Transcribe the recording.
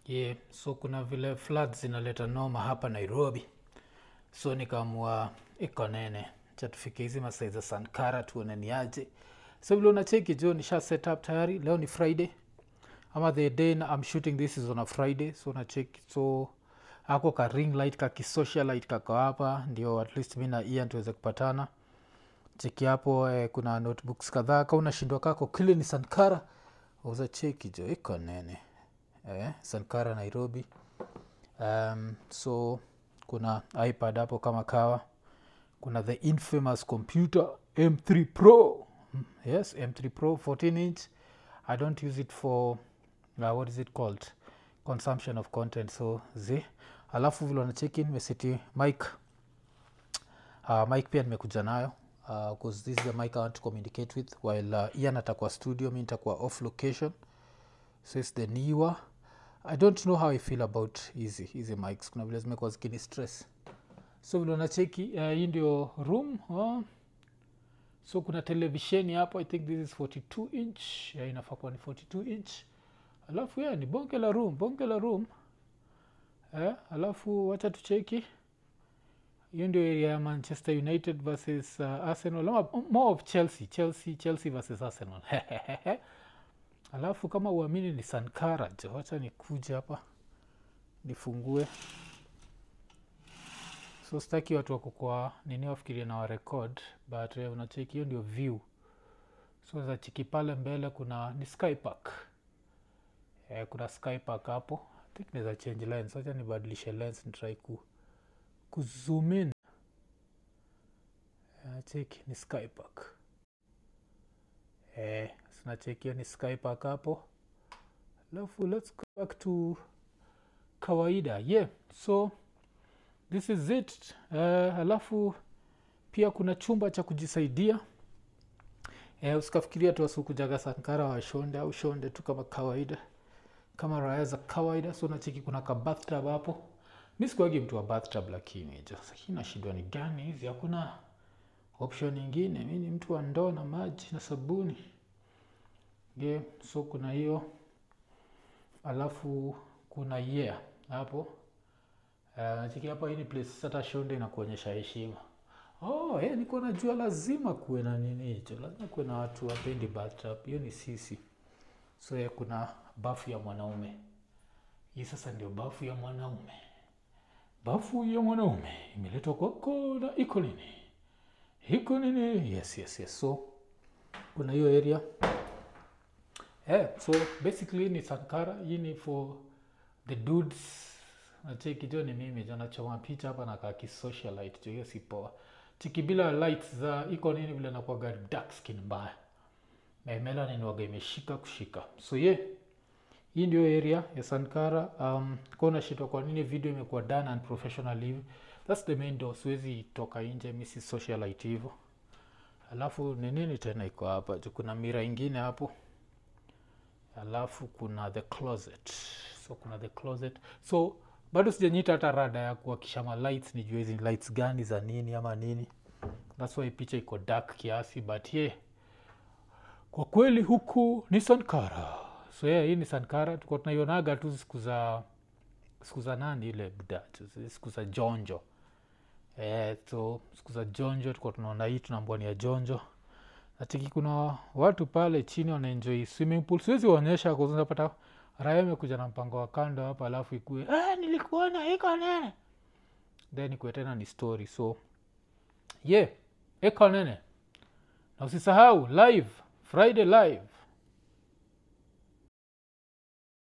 yeah. so kuna vile floods zinaleta noma hapa nairobi so nikaamua iko nene cha tufike hizi masai za sankara tuone ni aje so vile unacheki jo nisha set up tayari leo ni friday ama the day na- I'm shooting this is on a friday so nacheki so ako ka ring light ka kisocialite kako hapa ndio at least mi na ian tuweze kupatana cheki hapo eh, kuna notebooks kadhaa ka unashindwa kako kile ni sankara uza cheki jo iko nene eh, sankara nairobi um, so kuna ipad hapo kama kawa kuna the infamous computer m3 pro Mm, yes m3 pro 14 inch i don't use it for uh, what is it called consumption of content so z alafu vile wanacheki nimeseti mic uh, mic pia nimekuja nayo because this is the mic i want to communicate with while uh, ian atakuwa studio mi nitakuwa off location so its the niwa i don't know how i feel about hizi hizi mics kuna vile zimekuwa zikini stress so vile unacheki uh, hii ndio room uh, so kuna televisheni hapo i think this is 42 inch yeah, inafaa kuwa ni 42 inch alafu yeah, ni bonge la room bonge la room eh, alafu wacha tucheki hiyo ndio area ya manchester united versus uh, arsenal ama more of chelsea chelsea chelsea versus arsenal alafu kama uamini ni sankara jo wacha nikuja hapa nifungue so staki watu wako kwa nini wafikiria na warekod but uh, unacheki hiyo ndio view so za chiki pale mbele kuna ni skypark eh, kuna skypark hapo I think naweza change lens wacha nibadilishe lens nitrai ku, kuzoom in Eh, cheki ni skypark eh, sinacheki hiyo ni skypark hapo alafu let's go back to kawaida yeah so this is it uh, alafu pia kuna chumba cha kujisaidia eh, usikafikiria tu wasukujaga sankara wa shonde au shonde tu kama kawaida kama raya za kawaida so nacheki kuna ka bathtub hapo mi sikuagi mtu wa bathtub lakini jo lakini nashindwa ni gani hizi hakuna option ingine mi ni mtu wa ndoo na maji na sabuni yeah, so kuna hiyo alafu kuna yeah hapo Uh, chiki hapa hii ni place hata shonde inakuonyesha heshima oh, hey, niko najua lazima kuwe na nini hicho lazima kuwe na watu wapendi bathtub hiyo ni sisi so yeah, kuna bafu ya mwanaume hii sasa ndio bafu ya mwanaume bafu ya mwanaume imeletwa kwako na iko nini iko nini yes yes yes so kuna hiyo area yeah, so basically ni sankara hii ni for the dudes nacheki jo ni mimi jo nachoma picha hapa na kaki socialite jo hiyo si poa chiki bila lights za iko nini vile nakuaga dark skin mbaya Na melanin waga imeshika kushika so ye yeah, hii ndio area ya sankara um, kona shitwa kwa nini video imekuwa done and professional hivi thats the main door siwezi toka nje mi si socialite hivo alafu ni nini tena iko hapa juu kuna mira ingine hapo alafu kuna the closet so kuna the closet so bado sijanyita hata rada ya kuakisha ma lights nijue hizi ni lights gani za nini ama nini thats why picha iko dark kiasi but ye yeah, kwa kweli huku ni sankara so yeah, hii ni sankara tuko tunaionaga tu siku za siku za nani ile buda siku za jonjo eh, so siku za jonjo tuko tunaona hii tunaambua ni ya jonjo natiki kuna watu pale chini wanaenjoi swimming pool siwezi waonyesha kuzapata raya imekuja na mpango wa kando hapa alafu ikue ah, nilikuona iko nene then ikue tena ni story so ye yeah, iko nene na usisahau live friday live